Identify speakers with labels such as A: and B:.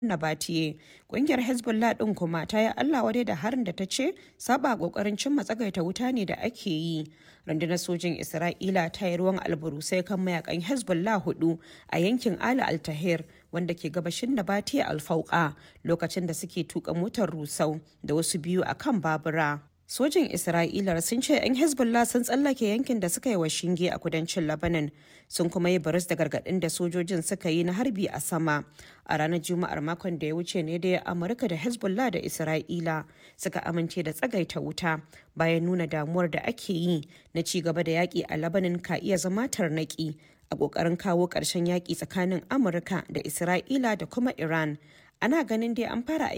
A: Nabatiye. Ƙungiyar Hezbollah ɗin kuma ta yi Allah wadai da harin da ta ce saba ƙoƙarin cimma tsagaita wuta ne da ake yi. Rundunar sojin Isra'ila ta yi ruwan alburusai kan mayakan Hezbollah hudu a yankin Ali Altahir wanda ke gabashin Nabatiye Alfauka lokacin da suke tuka motar rusau da wasu biyu a kan babura. Sojin Isra'ila sun ce 'yan Hezbollah sun tsallake yankin da suka yi wa shinge a kudancin Lebanon sun kuma yi baris da gargaɗin da sojojin suka yi na harbi a sama. A ranar Juma'ar makon da ya wuce ne da Amurka da Hezbollah da Isra'ila suka amince da tsagaita wuta bayan nuna damuwar da ake yi na ci gaba da yaƙi a Lebanon ka iya zama tarnaƙi a ƙoƙarin kawo ƙarshen yaƙi tsakanin Amurka da Isra'ila da kuma Iran. Ana ganin dai an fara